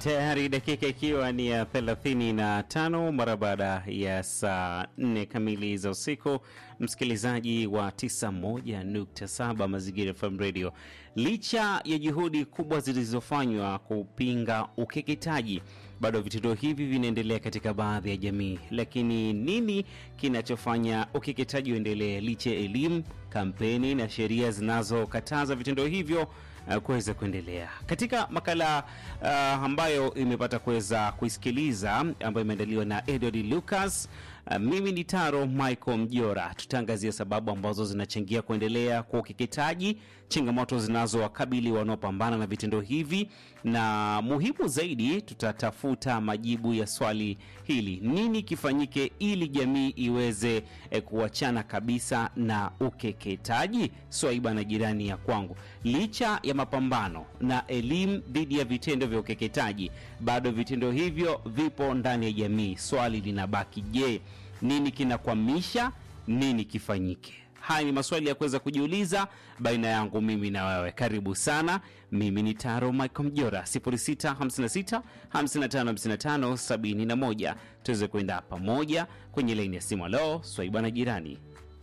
Tayari dakika ikiwa ni ya thelathini na tano mara baada ya saa nne kamili za usiku, msikilizaji wa 91.7 Mazingira FM Radio. Licha ya juhudi kubwa zilizofanywa kupinga ukeketaji, bado vitendo hivi vinaendelea katika baadhi ya jamii. Lakini nini kinachofanya ukeketaji uendelee licha ya elimu, kampeni na sheria zinazokataza vitendo hivyo uh, kuweza kuendelea. Katika makala uh, ambayo imepata kuweza kuisikiliza ambayo imeandaliwa na Edward Lucas, uh, mimi ni Taro Michael Mjora. Tutaangazia sababu ambazo zinachangia kuendelea kwa ukeketaji, changamoto zinazowakabili wanaopambana na vitendo hivi, na muhimu zaidi, tutatafuta majibu ya swali hili: nini kifanyike ili jamii iweze eh, kuachana kabisa na ukeketaji? Swaiba na jirani ya kwangu, licha ya mapambano na elimu dhidi ya vitendo vya ukeketaji, bado vitendo hivyo vipo ndani ya jamii. Swali linabaki, je, nini kinakwamisha? Nini kifanyike? Haya ni maswali ya kuweza kujiuliza baina yangu mimi na wewe. Karibu sana. Mimi ni Taro Michael Mjora, 0656 5555 71. Tuweze kuenda pamoja kwenye laini ya simu. Halo, Swaiba na jirani.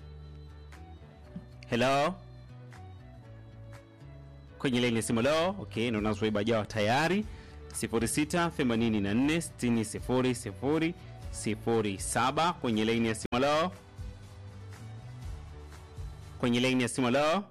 Hello, kwenye laini ya simu. Halo, okay, naona Swaiba jawa tayari. 06 84 60 00 07 kwenye laini ya simu. Halo, kwenye laini ya simu. Halo,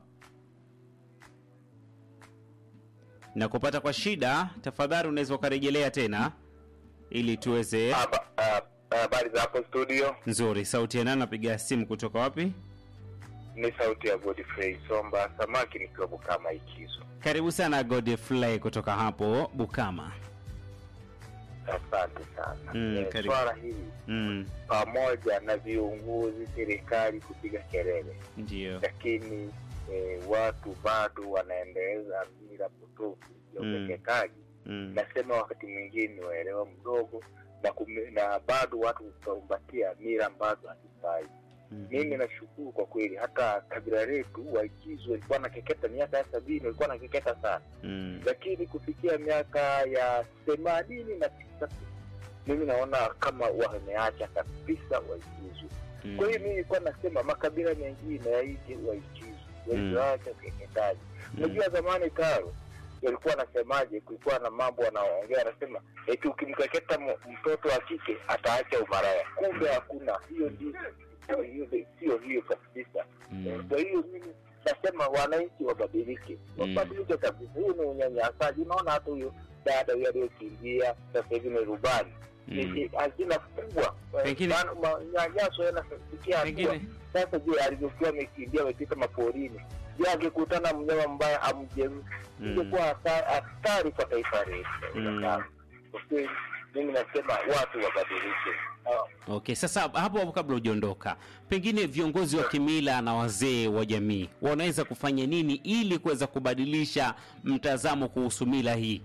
na kupata kwa shida, tafadhali unaweza ukarejelea tena ili tuweze. Haba- ah, Habari za hapo studio, Nzuri, sauti ya nani? Napiga simu kutoka wapi? ni sauti ya Godfrey Somba Samaki nikiwa Bukama Ikizo. Karibu sana Godfrey kutoka hapo Bukama. Asante sana. Mm, Eh, karibu. swala hili Mm, pamoja na viongozi serikali kupiga kelele, ndio. lakini eh, watu bado wanaendeleza mila potofu ya Mm. ukeketaji. Mm, Nasema wakati mwingine waelewa mdogo na, kume, na bado watu kukumbatia mila ambazo hazifai. mhm. Mimi nashukuru kwa kweli, hata kabila letu Waikizu walikuwa na keketa miaka ya sabini, walikuwa na keketa sana, Mm, lakini kufikia miaka ya themanini na tisa mimi naona kama wameacha kabisa Waikizu. mm, Kwa hiyo mimi nilikuwa nasema makabila mengine yaige Waikizu waiacha ukeketaji. mm, Unajua zamani Taro walikuwa wanasemaje? Kulikuwa na mambo wanaongea, anasema eti ukimkeketa m- mtoto wa kike ataacha umaraya. Kumbe hakuna hiyo, ndi- sio hiyo, sio hiyo kabisa. mm, Kwa hiyo mimi nasema wananchi wabadilike, wabadilike kabisa. Hiyo ni unyanyasaji. Unaona hata huyo dada huyo aliyokimbia sasa hivi ni rubani, mm. ni hazina kubwa, Pengine- Maana manyanyaso yanafikia hatua Pengine sasa je, alivyokuwa amekimbia amepita maporini, je, angekutana mnyama mbaya amjeruhi, Mm. ingekuwa hata- hatari kwa taifa letu. Mm. Kwa kweli mimi nasema watu wabadilike. Ah, Okay, sasa hapo hapo kabla hujaondoka, pengine viongozi wa kimila na wazee wa jamii wanaweza kufanya nini ili kuweza kubadilisha mtazamo kuhusu mila hii?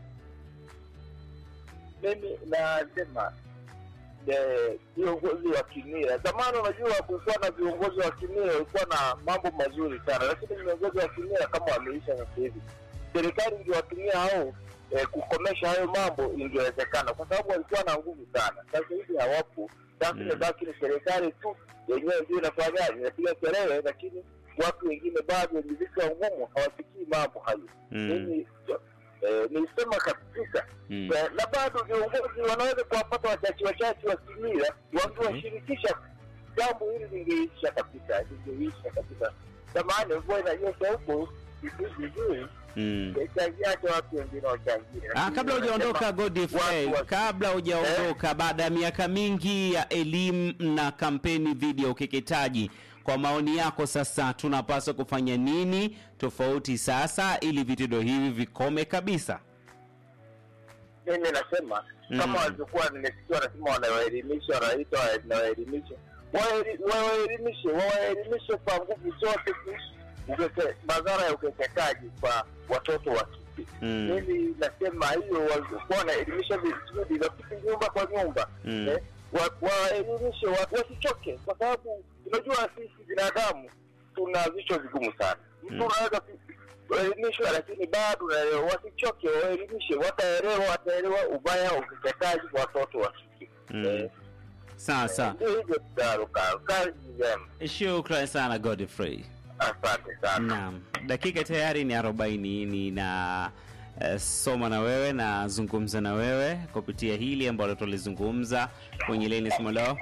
Mimi nasema eh, viongozi wa kimila, zamani unajua kulikuwa na viongozi wa kimila walikuwa na mambo mazuri sana, lakini viongozi wa kimila kama wameisha sasa hivi, serikali ingewatumia hao eh, kukomesha hayo mambo ingewezekana, kwa sababu walikuwa na nguvu sana. Sasa hivi hawapo. Sasa Mm. imebaki ni serikali tu yenyewe ndio inafanyaje, inapiga kelele, lakini watu wengine bado wenye vichwa ngumu hawafikii mambo hayo. Mm, Mimi eh, nilisema kabisa mm, Eh, na bado viongozi wanaweza kuwapata wachache wachache wa kimila wakiwashirikisha, jambo hili lingeisha kabisa, lingeisha kabisa. Zamani mvua inanyesha huko vizuri, mm. changiacha watu wengine wachangie. Ah, Lakini kabla hujaondoka wanasema Godfrey, watu wa- kabla hujaondoka, baada ya miaka mingi ya elimu na kampeni dhidi ya ukeketaji, kwa maoni yako sasa tunapaswa kufanya nini tofauti sasa ili vitendo hivi vikome kabisa? mimi nasema Mm. kama walivyokuwa nimesikia wanasema wanawaelimisha, wanaita wanawaelimisha, Waeli- wawaelimishe, wawaelimishe kwa nguvu zote kuhusu ukeke- madhara ya ukeketaji kwa watoto wa kike. Mm. mimi nasema hiyo walikuwa wanaelimisha vizuri, wapite nyumba kwa nyumba Mm. eh, wa- waelimishe wa- wasichoke, kwa sababu unajua sisi binadamu tuna vichwa vigumu sana. Mtu Mm. unaweza ku- waelimishwe, lakini bado unaelewa, wasichoke, waelimishe, wataelewa, wataelewa ubaya wa ukeketaji kwa watoto wa kike. Mm. Eh, Sawa sawa. Ndio hivyo tutaruka. Kazi njema, Shukrani sana Godfrey. asante sana. Naam, dakika tayari ni arobaini nina eh, soma na wewe na zungumza na wewe kupitia hili ambalo tulizungumza kwenye leni simu leo.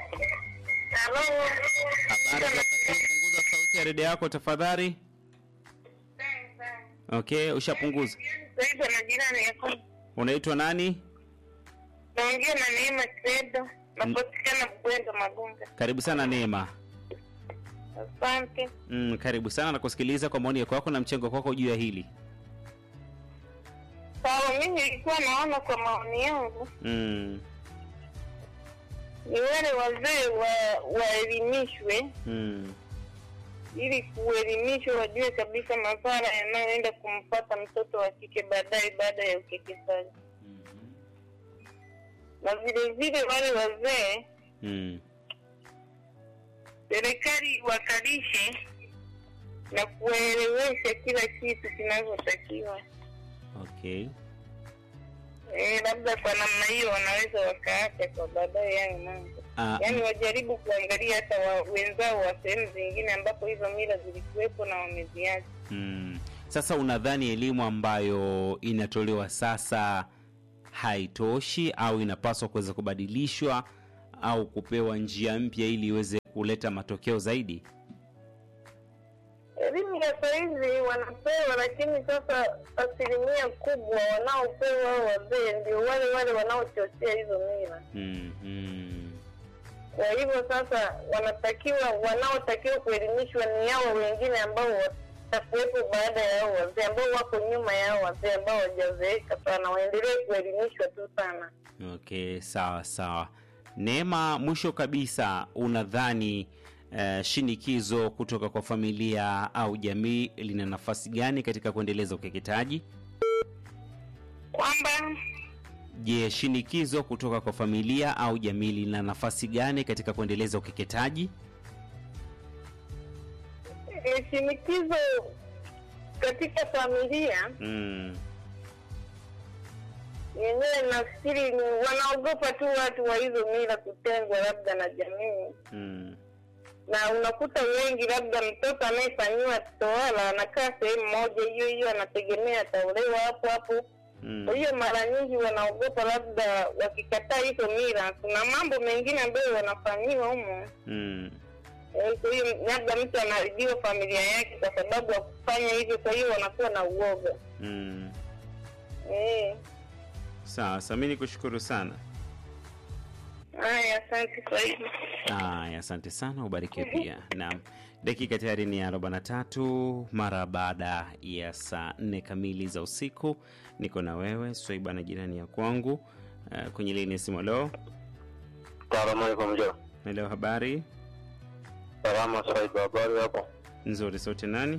Habari za wakati huu, punguza sauti ya redio yako tafadhali. Okay, ushapunguza. Naitwa na jirani yako. Unaitwa nani? Naongea na Neema Credo, napatikana Bwendo Magunga. Karibu sana Neema. Asante. Mm, karibu sana na kusikiliza kwa maoni yako na mchango wako juu ya hili. Sawa, mimi nilikuwa naona kwa maoni yangu Mm, ni wale wazee wa waelimishwe, mm, ili kuelimishwa wajue kabisa madhara yanayoenda kumpata mtoto wa kike baadaye baada ya ukeketaji, na vile vile wale wazee mm, serikali wakalishe na kuwaelewesha kila kitu kinavyotakiwa. okay. Eh, labda kwa namna hiyo wanaweza wakaacha kwa baadaye hayo mambo, Ah, yaani wajaribu kuangalia hata wa, wenzao wa sehemu zingine ambapo hizo mila zilikuwepo na wameziacha. mm. Sasa unadhani elimu ambayo inatolewa sasa haitoshi au inapaswa kuweza kubadilishwa au kupewa njia mpya ili iweze kuleta matokeo zaidi? Elimu ya sahizi wanapewa, lakini sasa asilimia kubwa wanaopewa hao wazee ndio wale wale wanaochochea hizo mila. Mm, mm, Kwa hivyo sasa wanatakiwa wanaotakiwa kuelimishwa ni hao wengine ambao watakuwepo baada ya hao wazee ambao wako nyuma ya hao wazee ambao hawajazeeka sana, waendelee kuelimishwa tu sana. okay, sawa sawa. Neema, mwisho kabisa, unadhani eh, shinikizo kutoka kwa familia au jamii lina nafasi gani katika kuendeleza ukeketaji? Kwamba Je, shinikizo kutoka kwa familia au jamii lina nafasi gani katika kuendeleza ukeketaji? eh, shinikizo katika familia Mm, yenyewe nafikiri ni wanaogopa tu watu wa hizo mila kutengwa labda na jamii, mm, na unakuta wengi, labda mtoto anayefanyiwa tohara anakaa sehemu moja hiyo hiyo, anategemea ataolewa hapo hapo. mm, Kwa hiyo mara nyingi wanaogopa labda wakikataa hizo mila, kuna mambo mengine ambayo wanafanyiwa humo. mm. Eh, Kwa hiyo labda mtu anaharibiwa familia yake kwa sababu ya kufanya hivyo, kwa hiyo wanakuwa na uoga Mm. eh. Sawa, Sami nikushukuru sana. Haya, asante kwa hivyo. Aya, asante sana, ubarikiwe pia. Naam, dakika tayari ni arobaini na tatu mara baada ya saa nne kamili za usiku. Niko na wewe Swaiba na jirani ya kwangu uh, kwenye lini ya simu. Leo Salamu alaikum jo. na leo habari Salama Said, habari hapo? nzuri. Sote nani?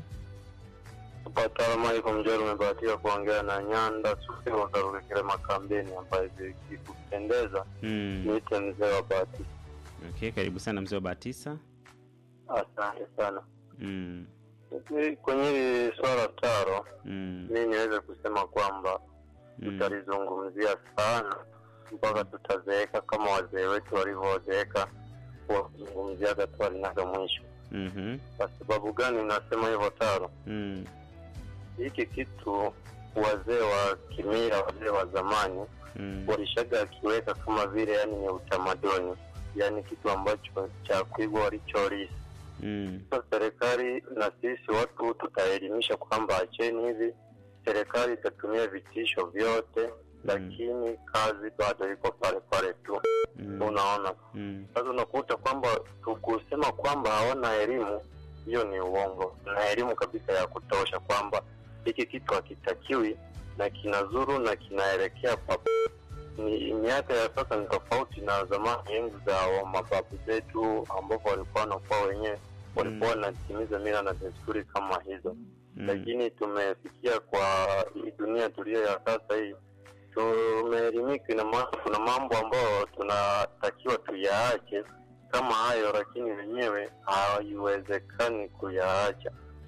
Salamu alaikum jo, nimebahatika kuongea na Nyanda Sufi wa Karukekere Makambeni, ambaye ikikupendeza Mm. niite mzee wa bahati. Okay, karibu sana mzee wa Batisa. Asante sana. Mm. Hivi Kwenye hili swala taro, Mm. mi niweze kusema kwamba Mm. tutalizungumzia sana mpaka tutazeeka kama wazee wetu walivyozeeka wakizungumziaga tu alinaga mwisho. Mhm. Kwa sababu gani nasema hivyo taro? Mm. hiki kitu wazee wa kimila, wazee wa zamani Mm. walishaga akiweka kama vile, yani ni utamaduni, yani kitu ambacho cha kuigwa walichorisi. Mm. Sasa serikali na sisi watu tutaelimisha kwamba acheni hivi, serikali itatumia vitisho vyote, lakini kazi bado iko pale pale tu, Mm. unaona. Mm. Sasa unakuta kwamba tukusema kwamba hawana elimu, hiyo ni uongo. Na elimu kabisa ya kutosha kwamba hiki kitu hakitakiwi na kinazuru na kinaelekea pa ni miaka ya sasa ni tofauti na zamani, enzi za wa mababu zetu, ambapo walikuwa wanakuwa wenyewe walikuwa wanatimiza mila na desturi kama hizo Mm. lakini tumefikia kwa hii dunia tuliyo ya sasa hii, tumeelimika. Ina maana kuna mambo ambayo tunatakiwa tuyaache kama hayo, lakini wenyewe haiwezekani kuyaacha.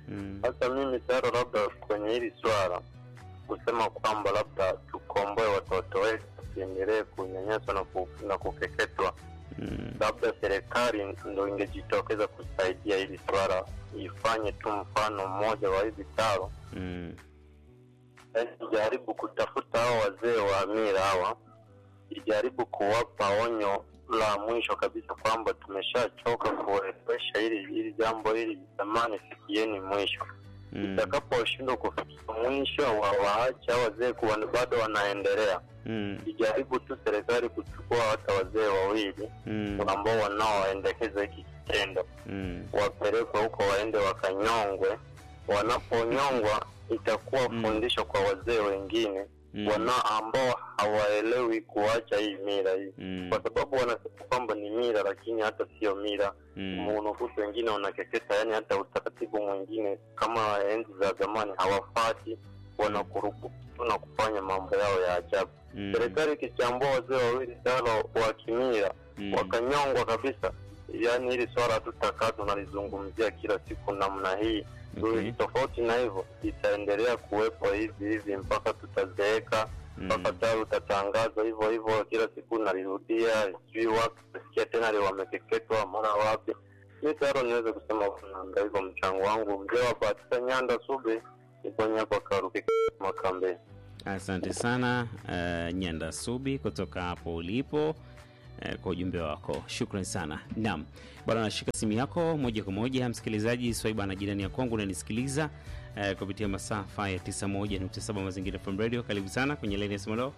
Mm. Sasa mimi taro, labda kwenye hili swala kusema kwamba labda tukomboe watoto wetu wasiendelee kunyanyaswa na, ku, na kukeketwa, Mm. labda serikali ndo ingejitokeza kusaidia hili swala, ifanye tu mfano mmoja wa hivi taro, Mm. yaani ijaribu kutafuta hao wazee wa mila hawa, ijaribu kuwapa onyo la mwisho kabisa kwamba tumeshachoka kuelewesha hili hili jambo hili, jamani, fikieni mwisho Mm. itakaposhindwa kufikia mwisho wa waacha wazee kuwa bado wanaendelea, Mm. ijaribu tu serikali kuchukua hata wazee wawili Mm. ambao wanaoendekeza hiki kitendo, Mm. wapelekwe huko waende wakanyongwe. Wanaponyongwa itakuwa Mm. fundisho kwa wazee wengine Mm. wana ambao hawaelewi kuacha hii mila hii, Mm. kwa sababu wanasema kwamba ni mila, lakini hata sio mila Mm. unakuta wengine wanakeketa, yani hata utaratibu mwingine kama enzi za zamani hawafati, wanakuruputu na kufanya mambo yao ya ajabu. Mm. Serikali ikichambua wazee wawili tano wa kimila Mm. wakanyongwa kabisa, yani hili swala hatutakaa tunalizungumzia kila siku namna hii. Okay. Tofauti na hivyo itaendelea kuwepo hivi hivi mpaka tutazeeka mpaka Mm. tayari utatangaza hivyo hivyo kila siku nalirudia, sijui wapi nasikia tena li wamekeketwa mara wapi. Mi tayari niweze kusema ndio hivyo mchango wangu. Mzee wa Batisa Nyanda Sube iponya kwa Karuki Makambe. Asante sana uh, Nyanda Subi kutoka hapo ulipo uh, kwa ujumbe wako, shukran sana. Naam bwana, nashika simu yako moja kwa moja. Msikilizaji Swaiba na jirani ya kwangu unanisikiliza uh, kupitia masafa ya 91.7 Mazingira FM Radio. Karibu sana kwenye laini ya simu leo.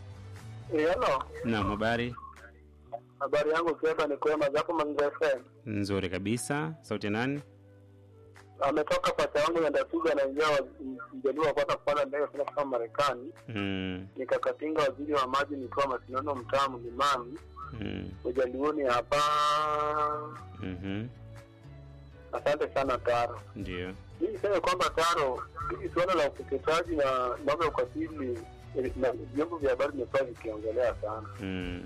Halo, Naam, habari habari yangu Kieba ni kwema zako Manza FM. nzuri kabisa. Sauti ya nani? Ametoka pacha wangu Nyandasuga anaingia mjaluo wa kwanza kupanda ndege kwenda kutoka Marekani. Mm, Nikakatinga waziri wa maji nikiwa Masinono mtaa Mlimani mm, ujaluoni hapa. mhm, Asante sana Taro. ndio. Mimi niseme kwamba Taro, hili suala la ukeketaji na mambo ya ukatili eh, na vyombo vya habari vimekuwa vikiongelea sana Mm,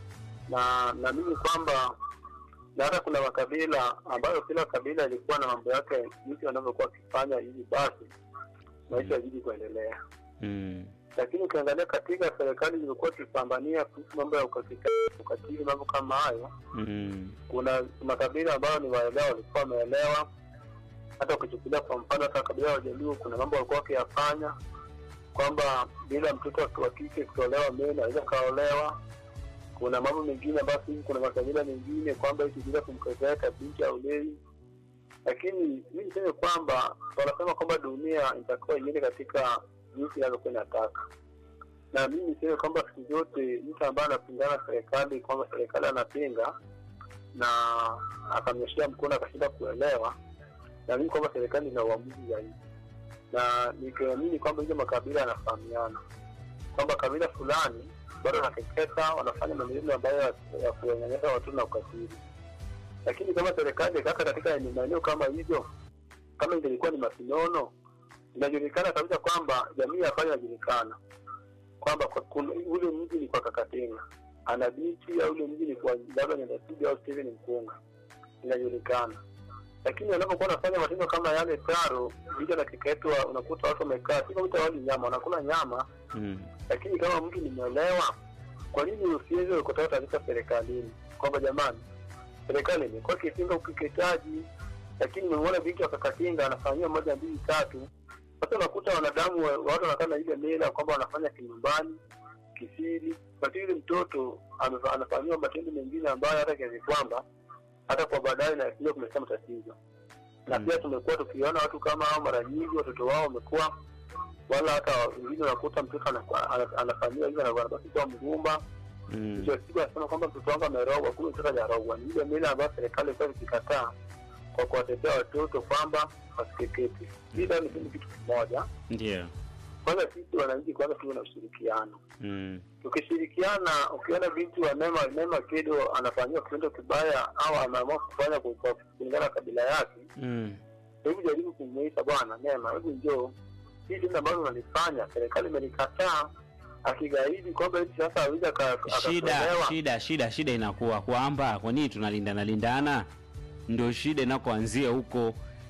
na naamini kwamba na hata kuna makabila ambayo kila kabila ilikuwa na mambo yake jinsi wanavyokuwa wakifanya hivi basi maisha yazidi kuendelea mm, lakini ukiangalia katika serikali zilikuwa tukipambania kuhusu mambo ya ukatili ukatili mambo kama hayo mm, kuna makabila ambayo ni waelewa walikuwa wameelewa hata ukichukulia kwa mfano hata kabila ya wajaluo kuna mambo walikuwa wakiyafanya kwamba bila mtoto wa kike kutolewa meno anaweza kaolewa kuna mambo mengine ambayo hivi kuna makabila mengine kwamba eti bila kumkeketa binti aulewi lakini mi niseme kwamba wanasema kwamba dunia itakuwa iende katika jinsi inavyokuwa inataka na mi niseme kwamba siku zote mtu ambaye anapingana na serikali kwamba serikali anapinga na akamnyoshea mkono akashinda kuelewa naamini kwamba serikali ina uamuzi zaidi na nikiamini kwamba hizo makabila yanafahamiana kwamba kabila fulani bado wanakeketa wanafanya maneno ambayo ya- ya kuwanyanyasa watoto na ukatili lakini kama serikali kaka katika ni maeneo kama hivyo kama ingelikuwa ni masinono inajulikana kabisa kwamba jamii ya pale inajulikana kwamba kwa- kuna- ule mji ni kwa kakatenga ana binti au ule mji ni kwa labda nyandasuga au steven mkunga inajulikana lakini wanapokuwa wanafanya matendo kama yale taro vita na kiketwa unakuta watu wamekaa si kama wali nyama wanakula nyama mm, lakini kama mtu nimeelewa kwa nini usiweze kutoa taarifa serikalini kwamba jamani serikali imekuwa ikipinga ukeketaji lakini nimemwona binti wakakatinga anafanyiwa moja mbili tatu sasa unakuta wanadamu wa- watu wanakaa na ile mila kwamba wanafanya kinyumbani kisiri lakini yule mtoto amefa- anafanyiwa matendo mengine ambayo hata kiasi kwamba hata kwa baadaye nakuja kumletea matatizo na Mm. pia tumekuwa tukiona watu kama hao mara nyingi watoto wao wamekuwa wala hata wengine unakuta mtoto anafa- ana- anafanyiwa hivyo anakuwa anabaki kuwa mgumba mm, mwisho wa siku anasema kwamba mtoto wangu amerogwa kumbe mtoto hajarogwa ni ile mila ambayo serikali ilikuwa ikikataa kwa kuwatetea watoto kwamba wasikekete ila ni kitu kimoja ndio. kwanza sisi wananchi kwanza tuwe na ushirikiano Mm, tukishirikiana ukiona binti wa nema nema kido anafanyiwa kitendo kibaya au ameamua kufanya kwa- kwa kulingana na kabila yake mm, hebu jaribu kumuisha bwana nema hebu njoo hii tendo ambalo unalifanya serikali imelikataa akigaidi kwamba eti sasa aweza shida akatolewa shida shida shida inakuwa kwamba kwa nini tunalindana lindana ndio shida inakoanzia huko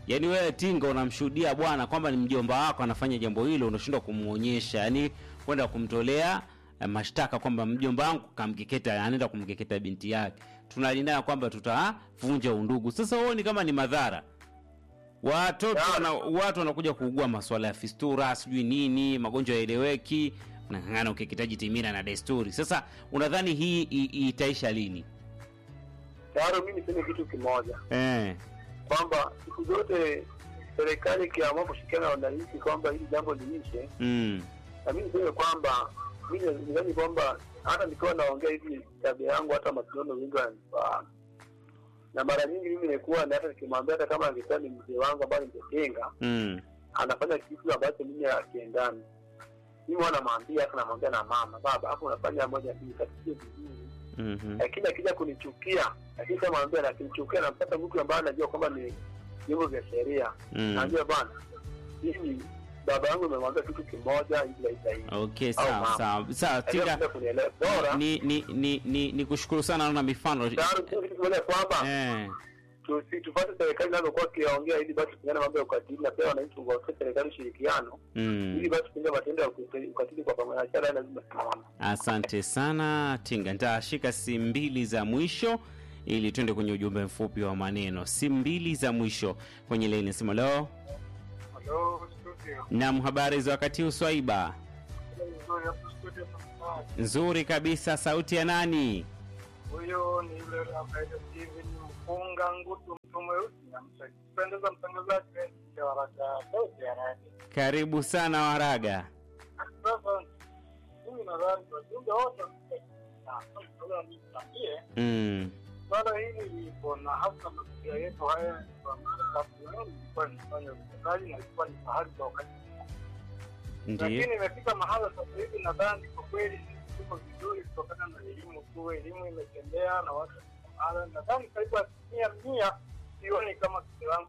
yaani wewe tinga unamshuhudia bwana kwamba ni mjomba wako anafanya jambo hilo unashindwa kumwonyesha yaani kwenda kumtolea eh, mashtaka kwamba mjomba wangu kamkeketa anaenda kumkeketa binti yake tunalindana kwamba tutavunja undugu sasa huoni kama ni madhara watoto wana, watu wanakuja kuugua masuala ya fistura sijui nini magonjwa yaeleweki nang'ang'ana ukeketaji timira na desturi sasa unadhani hii i- itaisha lini Tayari mi niseme kitu kimoja eh. kwamba siku zote serikali ikiamua kushirikiana na wananchi kwamba hili jambo liishe, mm. na mi niseme kwamba mi nidhani kwamba hata nikiwa naongea hivi tabia yangu, hata masilono wengi wananifahamu, na mara nyingi mimi nikuwa na hata nikimwambia, hata kama angekuwa ni mzee wangu ambaye ningetenga Mm. anafanya kitu ambacho mimi akiendani mimi huwa namwambia hata namwambia na mama baba hapo unafanya moja mbili tatu sio vizuri Mhm. lakini akija kunichukia lakini kama mwambia na akinichukia nampata mtu ambaye anajua kwamba ni vyombo vya sheria Mm. naambia bwana mimi baba yangu nimemwambia kitu kimoja hivi hivi hivi okay Au sawa mama. sawa sawa Lakini tinga hakuna kunielewa bora ni ni ni ni, ni kushukuru sana naona mifano tayari tu kitu kimoja kwamba eh. tusi tupate serikali inazokuwa kiongea ili basi tupigane mambo ya ukatili na pia wananchi wape serikali ushirikiano mm. ili basi kupinga matendo ya ukatili ukatili kwa pamoja achana lazima simama asante sana tinga nitashika simu mbili za mwisho ili twende kwenye ujumbe mfupi wa maneno simu mbili za mwisho kwenye laini simu leo Hello, studio. nam habari za wakati huu swaiba Nzuri hapo studio. nzuri kabisa sauti ya nani Huyo ni yule ambaye Steven Mfunga Ngutu mtu mweusi namsipendeza mtangazaji wa Waraka Sauti ya Radio. karibu sana waraga Sasa mimi nadhani wajumbe wote niambie mm. swala hili lipo na hasa mazingira yetu haya kwa sababu leo nilikuwa nifanya utendaji na ilikuwa ni pahali kwa wakati ndio lakini imefika mahala sasa hivi nadhani kwa kweli sisi tuko vizuri kutokana na elimu tu elimu imetembea na watu mahala nadhani karibu asilimia mia sioni kama kilangu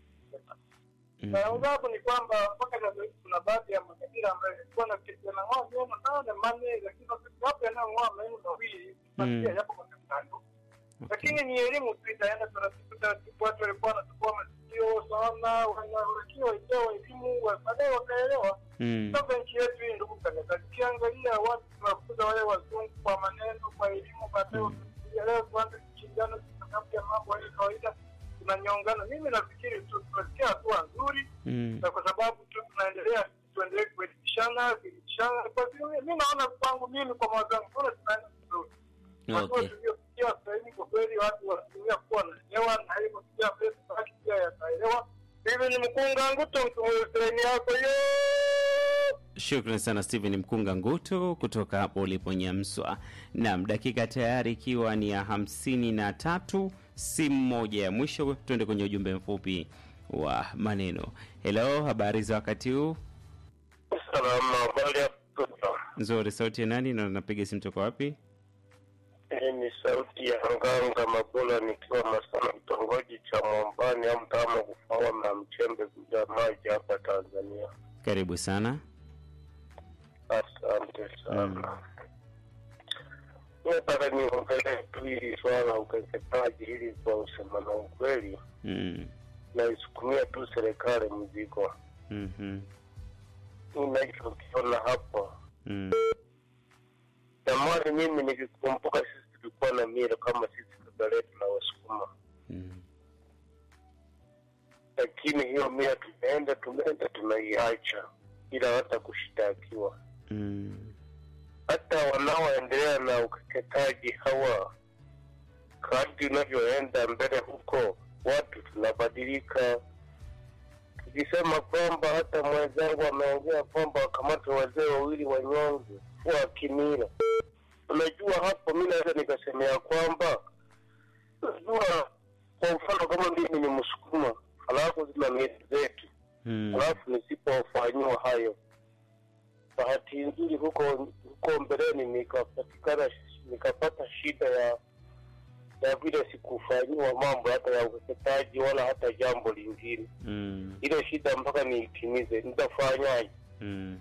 Mm. sababu ni kwamba mpaka sasa hivi kuna baadhi ya makabila ambayo ilikuwa na kijana moja matane manne lakini wapo yanayong'oa maneno mawili masia yapo makabila lakini ni elimu tu itaenda taratibu taratibu watu walikuwa wanachukua masikio sana wanatakiwa waelewa elimu wa- baadaye wakaelewa Mm. sasa nchi yetu hii ndugu kanisa ukiangalia watu tunakuza wale wazungu kwa maneno kwa elimu baadaye wakielewa kuanza kushindana kwa sababu ya mambo ya kawaida tunanyongana mimi nafikiri tu tunasikia hatua nzuri Mm. na kwa sababu tu tunaendelea tuendelee kuelimishana kuelimishana kwa vile mi naona kwangu mimi kwa mawazo yangu mbona tunaenda vizuri hatua Okay. tuliofikia sasa hivi kwa kweli watu wanatumia kuwa naelewa na hivyo pia pesa haki pia yataelewa hivi ni mkunga nguto mtumu yako yo Shukran sana Steven Mkunga Ngutu kutoka hapo ulipo Nyamswa. Naam, dakika tayari ikiwa ni ya hamsini na tatu, simu moja ya mwisho, tuende kwenye ujumbe mfupi wa maneno. Hello, habari za wakati huu? Salama, habari ya kutoka. Nzuri, sauti ya nani na napiga simu toka wapi? Hii ni sauti ya Nganga Mabula nikiwa Masana, kitongoji cha Mwambani au mtaama kufawa na Mchembe kuja maji hapa Tanzania. Karibu sana. Asante sana. Nataka niongelee tu hili swala la ukeketaji hili kwa usema na ukweli, Mm. naisukumia tu serikali mzigo. mhm, Ninachokiona hapo Mm. zamani, mimi nikikumbuka, sisi tulikuwa na mila kama sisi baba letu na Wasukuma, Mm. lakini hiyo mila tumeenda tumeenda tunaiacha bila hata kushitakiwa. Mm. hata wanaoendelea na ukeketaji hawa, kadri unavyoenda mbele huko, watu tunabadilika. Tukisema kwamba hata mwenzangu ameongea kwamba wakamate wazee wawili wanyonge wa kimila, unajua hapo, mi naweza nikasemea kwamba unajua, kwa mfano kama mimi ni Msukuma halafu zina mila zetu Mm. halafu nisipofanyiwa hayo bahati nzuri huko huko mbeleni nikapatikana nikapata shida ya ya vile sikufanyiwa mambo hata ya ukeketaji wala hata jambo lingine Mm. ile shida mpaka niitimize nitafanyaje Mm.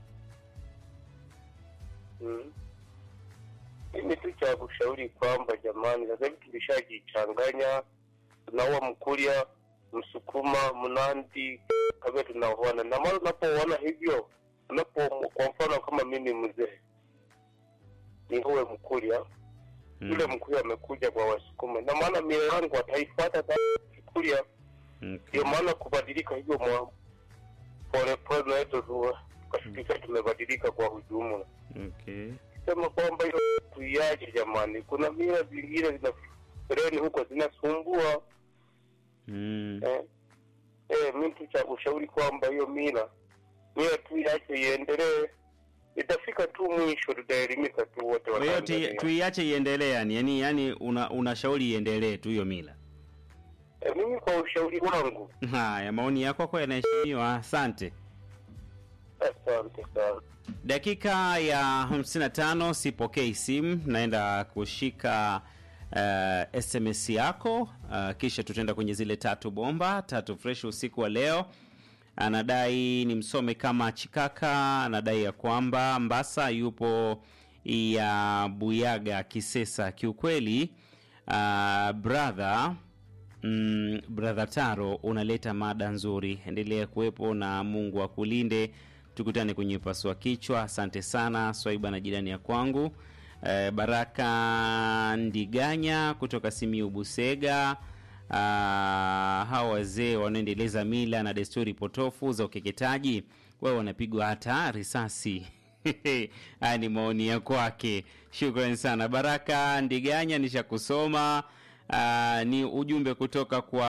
mm. mimi tu cha kushauri kwamba jamani sasa hivi tulishajichanganya tunaua mkulia Msukuma, Mnandi, kabla tunaoana na mara unapoona hivyo, unapo kwa mfano kama mimi mzee ni uwe Mkuria yule Mkuria amekuja kwa Wasukuma, na maana mila yangu ataifuata Mkuria, Okay. ndio maana kubadilika hivyo mwa polepole naweza tukashirika tumebadilika kwa ujumla. Okay. Sema kwamba hiyo tuiache jamani, kuna mila zingine zina freni huko zinasumbua Mm. eh. Eh, mi tu cha ushauri kwamba hiyo mila mila tu iache iendelee, itafika tu mwisho, tutaelimika tu wote Kwa hiyo tui- Watanzania. tuiache iendelee yani, yani, yani una unashauri iendelee tu hiyo mila. Eh, mimi kwa ushauri wangu, Haya, maoni yako kwako yanaheshimiwa. Asante. asante sana. Dakika ya 55 sipokei simu, naenda kushika uh, SMS yako uh, kisha tutaenda kwenye zile tatu bomba tatu fresh usiku wa leo. Anadai ni msome kama Chikaka, anadai ya kwamba Mbasa yupo ya Buyaga Kisesa. Kiukweli uh, brother mm, brother Taro, unaleta mada nzuri, endelea kuwepo na Mungu akulinde. Tukutane kwenye pasua kichwa. Asante sana Swaiba na jirani ya kwangu eh, Baraka Ndiganya kutoka Simiu Busega. Ah, hawa wazee wanaendeleza mila na desturi potofu za ukeketaji, wao wanapigwa hata risasi. Haya ni maoni ya kwake. Shukrani sana Baraka Ndiganya, nisha kusoma. Ah, ni ujumbe kutoka kwa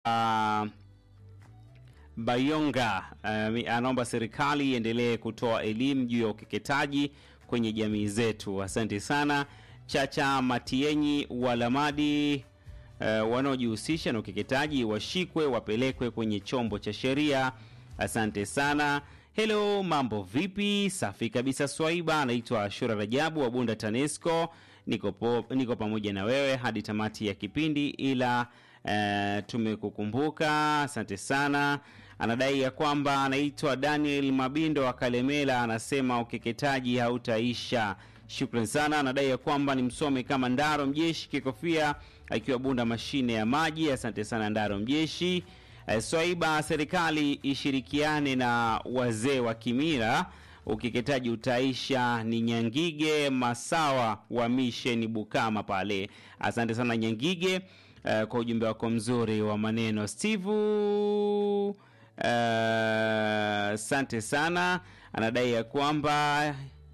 Bayonga uh, anaomba serikali iendelee kutoa elimu juu ya ukeketaji kwenye jamii zetu. Asante sana Chacha Matienyi Walamadi. Uh, wanaojihusisha na ukeketaji washikwe, wapelekwe kwenye chombo cha sheria. Asante sana. Hello, mambo vipi? Safi kabisa. Swaiba anaitwa Ashura Rajabu wa Bunda TANESCO. Niko, po, niko pamoja na wewe hadi tamati ya kipindi, ila eh, tumekukumbuka. Asante sana. Anadai ya kwamba anaitwa Daniel Mabindo wa Kalemela, anasema ukeketaji hautaisha. Shukran sana. Anadai ya kwamba ni msome kama Ndaro Mjeshi Kikofia akiwa Bunda mashine ya maji. Asante sana Ndaro Mjeshi. Eh, Swaiba, serikali ishirikiane na wazee wa kimila, ukeketaji utaisha. Ni Nyangige Masawa wa misheni Bukama pale. Asante sana Nyangige eh, kwa ujumbe wako mzuri wa maneno. Steve asante sana. Anadai ya kwamba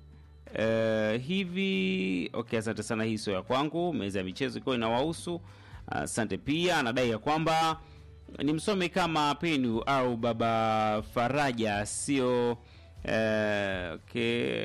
Uh, hivi okay, asante sana. Hii sio ya kwangu, meza ya michezo ikiwa inawahusu. Asante pia. Anadai ya kwamba ni msome kama Penu au Baba Faraja, sio uh, okay,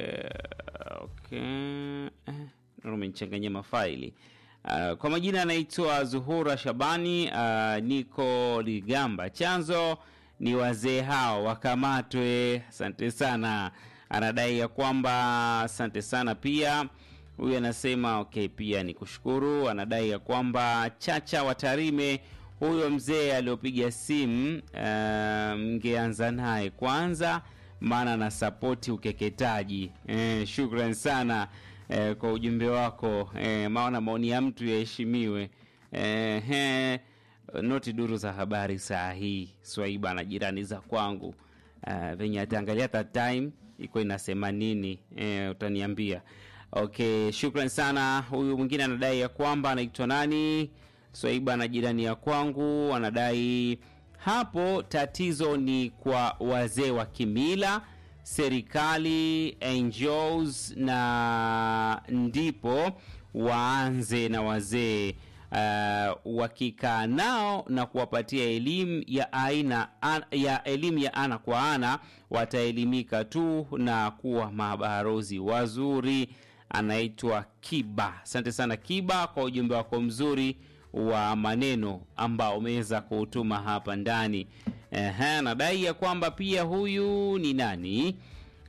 okay. Eh, umenichanganyia mafaili uh, kwa majina anaitwa Zuhura Shabani. Uh, niko Ligamba, chanzo ni wazee hao wakamatwe. Asante sana anadai ya kwamba asante sana pia. Huyu anasema okay, pia ni kushukuru. Anadai ya kwamba Chacha wa Tarime, huyo mzee aliyopiga simu uh, mngeanza naye kwanza, maana na sapoti ukeketaji. Eh, shukran sana eh, kwa ujumbe wako eh, maana maoni ya mtu yaheshimiwe. Eh, eh, noti duru za habari saa hii Swaiba na jirani za kwangu uh, venye ataangalia hata time iko inasema nini eh, utaniambia. Okay, shukran sana. Huyu mwingine anadai ya kwamba anaitwa nani, Swaiba na jirani ya kwangu anadai hapo tatizo ni kwa wazee wa kimila, serikali, NGOs na ndipo waanze na wazee uh, wakikaa nao na kuwapatia elimu ya aina an, ya elimu ya ana kwa ana, wataelimika tu na kuwa mabarozi wazuri. Anaitwa Kiba. Asante sana Kiba kwa ujumbe wako mzuri wa maneno ambao umeweza kuutuma hapa ndani. Ehe, nadai ya kwamba pia huyu ni nani?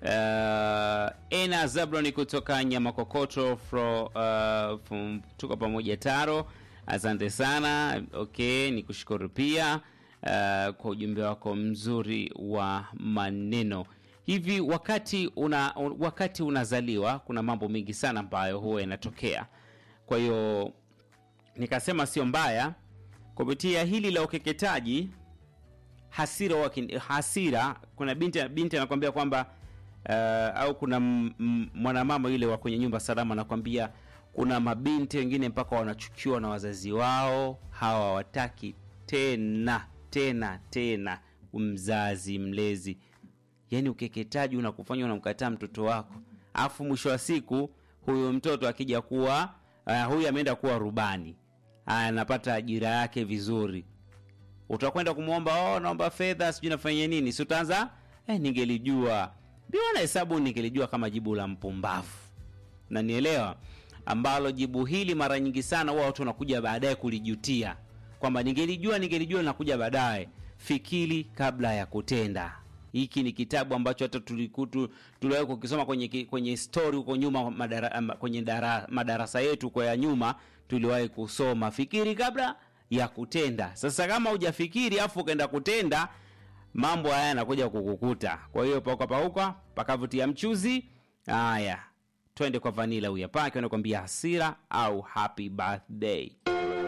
Uh, Ena Zabloni kutoka Nyamakokoto fro, uh, from, tuko pamoja Taro, asante sana. Okay, ni kushukuru pia uh, kwa ujumbe wako mzuri wa maneno. Hivi wakati una wakati unazaliwa kuna mambo mengi sana ambayo huwa yanatokea, kwa hiyo nikasema sio mbaya kupitia hili la ukeketaji hasira waki, hasira kuna binti binti anakwambia kwamba uh, au kuna m- m- mwanamama yule wa kwenye nyumba salama anakwambia kuna mabinti wengine mpaka wanachukiwa na wazazi wao hawa hawataki tena tena tena mzazi mlezi yaani ukeketaji unakufanya unamkataa mtoto wako alafu mwisho wa siku huyu mtoto akija kuwa uh, huyu ameenda kuwa rubani anapata ajira yake vizuri utakwenda kumwomba oh, naomba fedha sijui nafanya nini si utaanza eh, ningelijua biona hesabu ningelijua kama jibu la mpumbavu na nielewa ambalo jibu hili mara nyingi sana huwa watu wanakuja baadaye kulijutia kwamba ningelijua ningelijua linakuja baadaye fikiri kabla ya kutenda hiki ni kitabu ambacho hata tulikutu tuliwahi kukisoma kwenye ki- kwenye story huko nyuma madara, ama- kwenye dara, madarasa yetu kwa ya nyuma tuliwahi kusoma fikiri kabla ya kutenda sasa kama hujafikiri afu ukaenda kutenda mambo haya yanakuja kukukuta kwa hiyo pauka pauka pakavutia mchuzi haya twende kwa vanila huyu hapa akiwa anakuambia hasira au happy birthday